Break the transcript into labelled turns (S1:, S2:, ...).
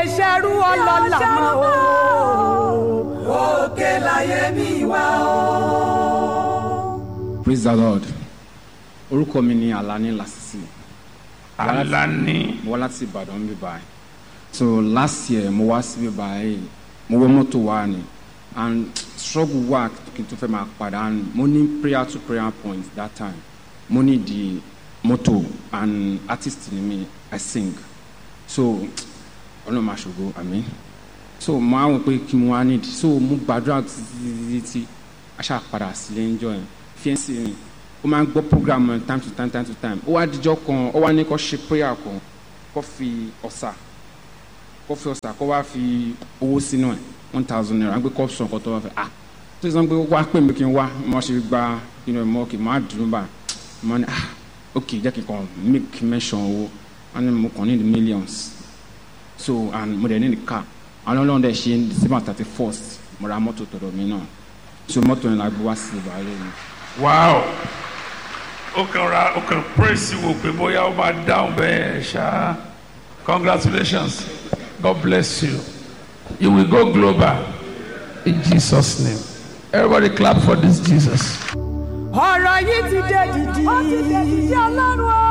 S1: lè ṣerú ọlọ́lá mọ́ o. òkè láyé mi wá o.
S2: praise the lord orúkọ mi ni alani lasisi
S3: alani
S2: mo wá láti ìbàdàn bí báyìí so last year mo wá síbí báyìí mo wọ mọ́tò wá ni and struggle wá kí n tó fẹ́ máa padà and mo ní prayer to prayer point that time mo ní di mọ́tò and artist ni mi i sing so ọlọ́run máa ṣògo àmín so mo á wọ pé kí mo wá nídìí so mo gbàdúrà títí títí tí aṣáà padà sílé ń jọ yẹn fiẹ́nsì mi ó máa ń gbọ́ program yẹn time to time time to time ó wá dijọ́ kan ó wá ní kó ṣe prayer kan kó fi ọ̀sà kó fi ọ̀sà kó wá fi owó sínú ẹ̀ one thousand naira gbé kó sọ nǹkan tó wá fẹ́ ah tó sọ pé wá pè mí kí n wá mo ṣe gba inú ẹ̀ mọ́ kí n má dùn bá mo ní ah ok jẹ́ kí n kàn make mention owó wọ́n ní mo kàn ní the millions so and mo dẹ̀ ní the car àwọn ọlọ́run dẹ̀ ṣe december thirty first mo ra mọ́tò tọ̀dọ̀ mi náà so mọ́tò yẹn la gbé wá sí ìbàlẹ̀ mi.
S3: wow ó kàn ra ó kàn praise wò pé bóyá ó máa dáhùn bẹ́ẹ̀ ṣá congratulations god bless you you will go global in jesus name everybody clap for this jesus.
S1: ọ̀rọ̀ yìí ti dé dìdì. ó ti dé dìdì ọlọ́run o.